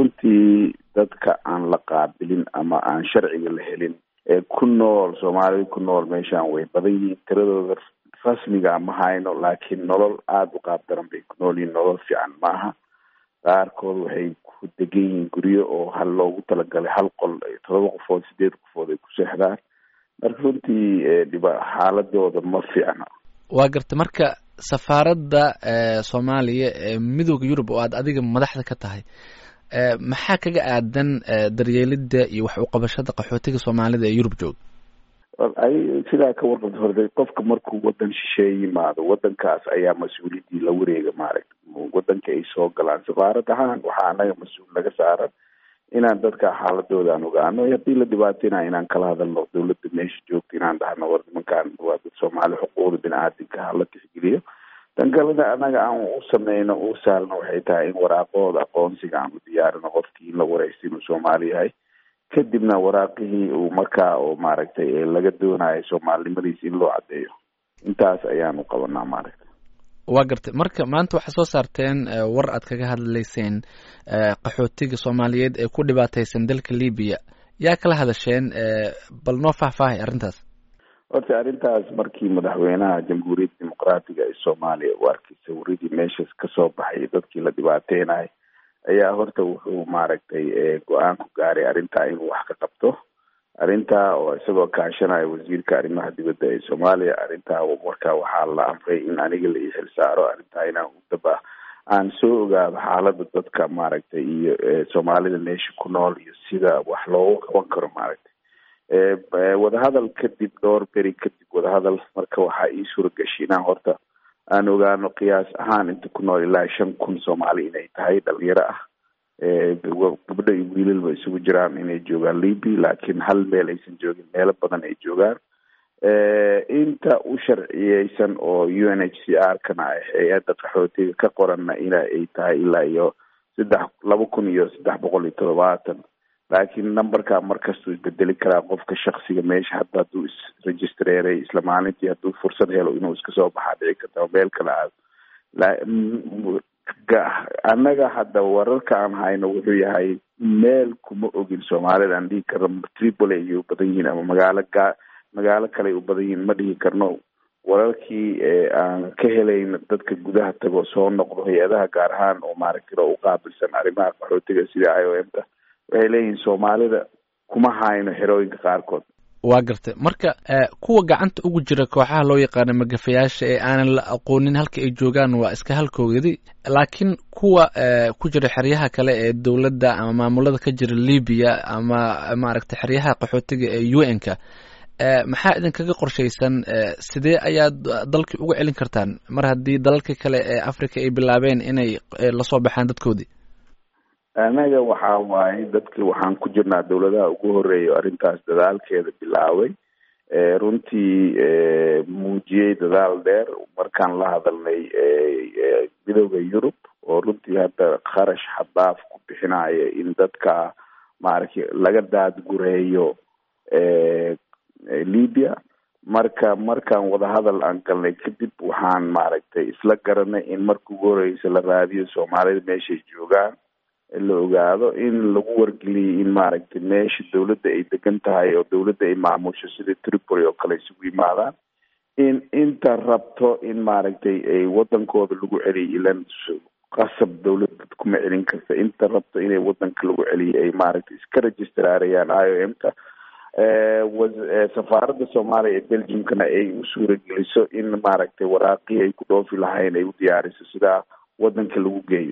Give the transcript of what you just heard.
runtii dadka aan la qaabilin ama aan sharciga la helin ee ku nool soomaalida ku nool meeshaan way badan yihiin tiradooda rasmiga ma hayno laakiin nolol aada u qaab daran bay ku nool yihiin nolol fiican maaha qaarkood waxay ku degan yihiin guryo oo hal loogu talagalay hal qol todoba qofood sideed qofood ay ku seexdaan marka runtii dhiba xaaladooda ma fiicna waa garta marka safaaradda soomaaliya ee midooda yurub oo aad adiga madaxda ka tahay maxaa kaga aadan daryeelida iyo wax uqabashada qaxootiga soomaalida ee yurub jooga ay sidaa ka warqabta horda qofka markuu wadan shisheeye yimaado wadankaas ayaa mas-uuliyaddii la wareega maaragta wadanka ay soo galaan safaarad ahaan waxaa anaga mas-uul naga saaran inaan dadka xaaladooda aan ogaano haddii la dhibaateynayo inaan kala hadalno dawladda meesha joogta inaan dhahno war nimankaan waa dad soomaali xuquuqda bini-aadinka hala tixgeliyo tan kalena anaga aan u sameyno u saalno waxay tahay in waraaqahooda aqoonsiga aan u diyaarino qofkii in la wareysta inuu soomaali yahay kadibna waraaqihii uu markaa oo maaragtay laga doonayo soomaalinimadiisa in loo caddeeyo intaas ayaanu qabanaa maaragtay waa gartay marka maanta waxaa soo saarteen war aad kaga hadlayseen qaxootiga soomaaliyeed ee ku dhibaateysan dalka libiya yaa kala hadasheen bal noo faahfaahay arrintaas horta arrintaas markii madaxweynaha jamhuuriyadda dimuqraatiga ee soomaaliya uu arkay sawiradii meeshaas kasoo baxay dadkii la dhibaateynayo ayaa horta wuxuu maaragtay go-aan ku gaaray arrintaa inuu wax ka qabto arrintaa oo isagoo kaashanaya wasiirka arrimaha dibadda ee soomaaliya arrintaa markaa waxaa la amray in aniga la ii xilsaaro arrintaa inaan udaba aan soo ogaado xaalada dadka maaragtay iyo soomaalida meesha ku nool iyo sida wax loogu qaban karo maaragtay wadahadal kadib dhowr beri kadib wadahadal marka waxaa ii suuragashay inaan horta aan ogaano qiyaas ahaan inta ku nool ilaa shan kun soomaali inay tahay dhalinyaro ah gabdho iyo wiilalba isugu jiraan inay joogaan liby laakiin hal meel aysan joogin meelo badan ay joogaan inta u sharciyeysan oo u n h c r kana ah hay-adda qaxootiga ka qoranna ina ay tahay ilaa iyo saddex laba kun iyo saddex boqol iyo toddobaatan laakiin numberka markastuu isbedeli karaa qofka shaksiga meesha hadda hadduu isregistreeray isla maalintii hadduu fursad helo inuu iska soo baxaa dhici karta meel kale aado annaga hadda wararka aan hayno wuxuu yahay meel kuma ogin soomaalida aan dhihi karno tripoli ayay u badan yihiin ama magaalo ga magaalo kale ay u badan yihiin ma dhihi karno wararkii aan ka helayn dadka gudaha tago soo noqdo hay-adaha gaar ahaan oo maaragtay u qaabilsan arrimaha qaxootiga sida i o m ta waxay leeyihiin soomaalida kuma hayno xerooyinka qaarkood waa gartay marka kuwa gacanta ugu jira kooxaha loo yaqaano magafayaasha ee aanan la aqoonin halka ay joogaan waa iska halkoogadi laakiin kuwa ku jira xeryaha kale ee dowladda ama maamulada ka jira libiya ama maaragtay xeryaha qaxootiga ee u n ka maxaa idinkaga qorshaysan sidee ayaad dalkii uga celin kartaan mar haddii dalalka kale ee africa ay bilaabeen inay lasoo baxaan dadkoodii anaga waxa waaye dadki waxaan ku jirnaa dawladaha ugu horeeya arrintaas dadaalkeeda bilaabay runtii muujiyey dadaal dheer markaan la hadalnay midooda yurub oo runtii hadda kharash xadaaf ku bixinaya in dadka maaragtay laga daadgureeyo libya marka markaan wadahadal aan galnay kadib waxaan maaragtay isla garanay in marka ugu horeysa la raadiyo soomaalida meeshay joogaan la ogaado in lagu wargeliyay in maaragtay meesha dawladda ay degan tahay oo dawladda ay maamusho sida tripoli oo kale isugu yimaadaan in inta rabto in maaragtay ay wadankooda lagu celiyo ilan qasab dawladda kuma celin karta inta rabto inay wadanka lagu celiyo ay maaragtay iska registraarayaan i o m ka safaaradda soomaaliya ee belgiumkana ay u suurageliso in maaragtay waraaqii ay ku dhoofi lahayn ay u diyaariso sidaa wadanka lagu geeyo